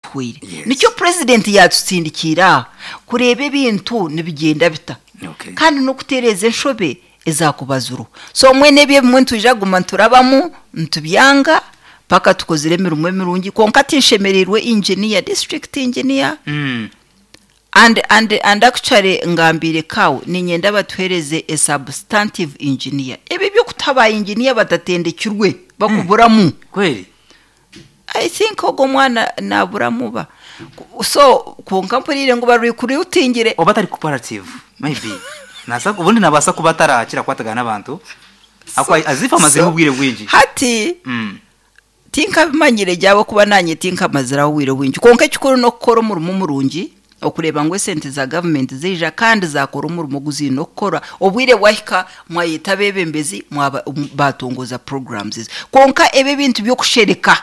twikwire nicyo perezidenti yadutsindikira kureba ebintu nibigenda bita kandi no kutereza enshobe ezakubaza uruhu so mwene bye bimwe ntujaguma nturabamu ntubyanga paka tukoze iremero mirungi konka atishemererwe injiniya disitirigiti injiniya andi andi andi akicare ngambire kawe ni ingenda batuhereze e sabusitantive injiniya ibi byo kutabaye injiniya badatendekirwe bakuburamu kweli i think ubwo mwana naburamuba so ku nkampanire ngo barikure utingire oba atari koperative mayibi ubundi nabasa kuba atarakira kwataga n'abantu azifa amaze ubwire bwinshi hati tinka bimanyire jyawe kuba nanye tinka amazira ubwire bwinshi konka cyukuru no gukora umurimo umurungi okureba ngo esente za gavumenti zija kandi zakora umurimo guzi no gukora obwire wahika mwayita bebembezi batongoza programs konka ebe bintu byo kushereka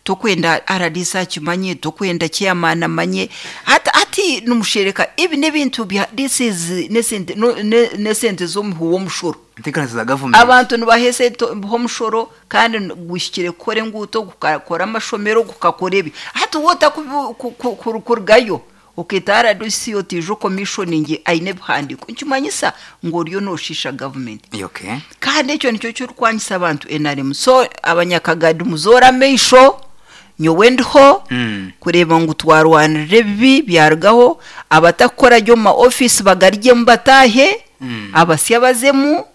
tukwenda aradisa kimanye tukwenda chairman amanye hata ati numushereka ibi n'ibintu bya this is nesente no- ne- nesente zo muwo mushoro intekanizi za gavumenti abantu ntibaheze ho mushoro kandi gushyikire kore nguto gukakora amashomero gukakora ibi hata uwo utakurugayo ukita rdc yotije komishoningi ayine buhandiko nkimanyisa ngo ryo noshisha gavumenti yoke kandi icyo nicyo cyo rwanyisa abantu enaremu so abanyakagadi muzora meisho nyowendiho Mm. kureba ngo twarwanire bibi byargaho abatakora ryo ma ofisi bagarijyemu batahe abasya bazemu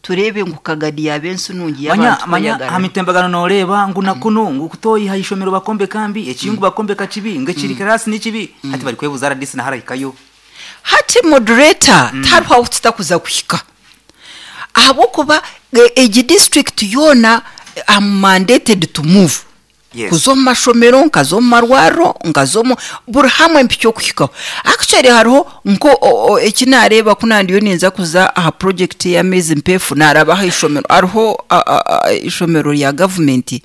turebe ngo kagadi yabensi nungi manya y'abantu manya bayagarara. hamitembagano noreba nguna kuno ngukutoyi hayishomero bakombe kambi ekiyungu bakombe kachibi ngekiri karasi nikibi hati bari kwebuza radisi na harayikayo hati moderator tariho aho tutakuza kuhika ahabokuba egi district yona am mandated to move Yes. kuzo mu mashomero nkazo mu marwaro nkazo mu buri hamwe mpi cyo kuhikaho actually hariho nko o- o, eki nareba kunandiyo ninza kuza aha project ya mezi mpefu narabaho ishomero hariho a- a- a- ishomero rya gavumenti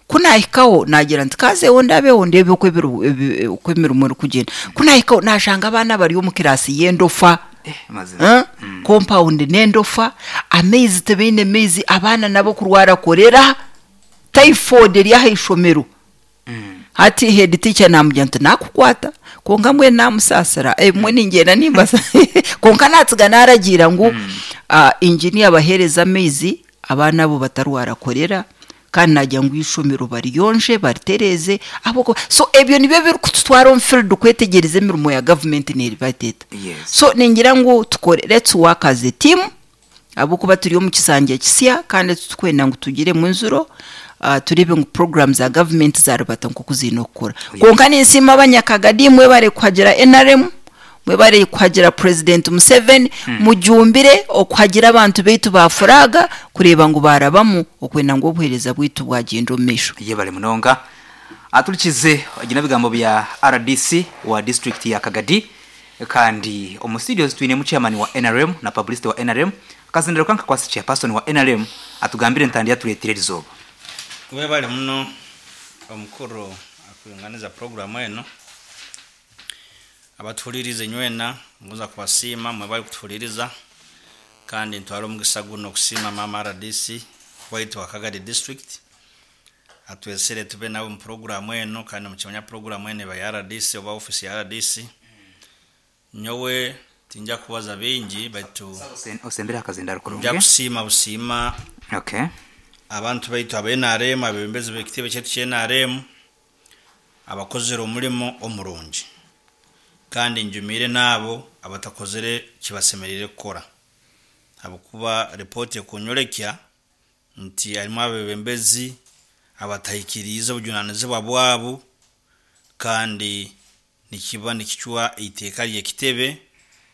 kunahikaho nagira nti kazeho ndabeho ndebe uko ebiru- ebi- uko imirimo iri kugenda kunahikaho nashanga abana bariyo mu kirasi y'endofa eh mazina Eh? compound nendofa amezi tebeine amezi abana nabo kurwara korera typhoid ryaha ishomero hati head teacher namujya nti nakukwata konka mwe namusasira eh, mwe ningenda nimbasa konka natsiga naragira ngo ah, engineer bahereza amezi abana bo batarwara korera kandi najya ngo ishomero bariyonje baritereze abo ko- so ebyo nibyo biri kututwara on field kwetegereza imirimo ya government n'erivateta Yes. so ningira ngo tukore let's work as a team abo kuba turiyo mu kisangiye kisiya kandi tukwenda ngo tugire mu nzuro ah, turebe ngo program za government zarubata ngo kuzino kukora konka ninsima abanyakagadi mwe bare kuhagira NRM mwe bare kuhagira president Museveni mujumbire okuhagira abantu baitu bafuraga kureba ngo barabamu okwenda ngo obuhereza bwitu bwagindo misho ye bari munonga aturikize agina bigambo bya rdc wa district ya kagadi kandi omustudios twine chairman wa nrm na publicity wa nrm kazindiro kanka kwasi chairperson wa nrm atugambire ntandi yaturetire rizoba we bali muno omukulu akuyunganiza puroguramu eno abatuhuliriza nywena mbuza kubasiima mwe bali kutuhuliriza kandi ntwala omugisa guno okusiima mama rdc waitu wa kagadi district atwesere tube nabo mu puroguramu eno kandi mukimanya puroguramu eno eba ya rdc oba ofisi ya rdc nyowe tinja kubaza bingi baitu osembere akazindaro nja kurungi kusiima busiima okay abantu baitu abenaremu abebembezi b'ekitebe kyaitu kyenaremu abakozere omulimo omurungi kandi njumire n'abo abatakozere kibasemerire kukora habwokuba ripooti ekunyorekya nti harimu abebembezi abatahikiriize obujunanizibwa bwabo kandi nikiba nikicwa eiteeka ry'ekitebe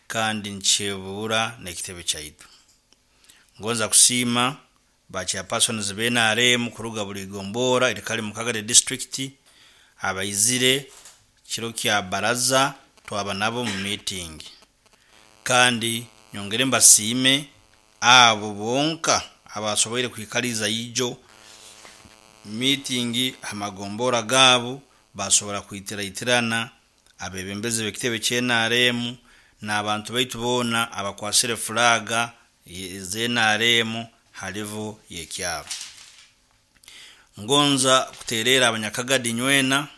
kandi nikyebuura n'ekitebe kyaitu ngonza kusiima ba chairpersons benaremu kuruga buri gombora irikali mu kagari district abayizire kiro kya baraza twaba nabo mu meeting kandi nyongere mbasiime abo bonka abasobweire kwikaliza yijo meeting amagombora gabo basobora kwitiraitirana abebembezi b'ekitebe kyenaremu n'abantu baitu boona abakwasire fulaga ye- zenaremu halivo yekyabo ngonza kuterera abanyakagadi nywena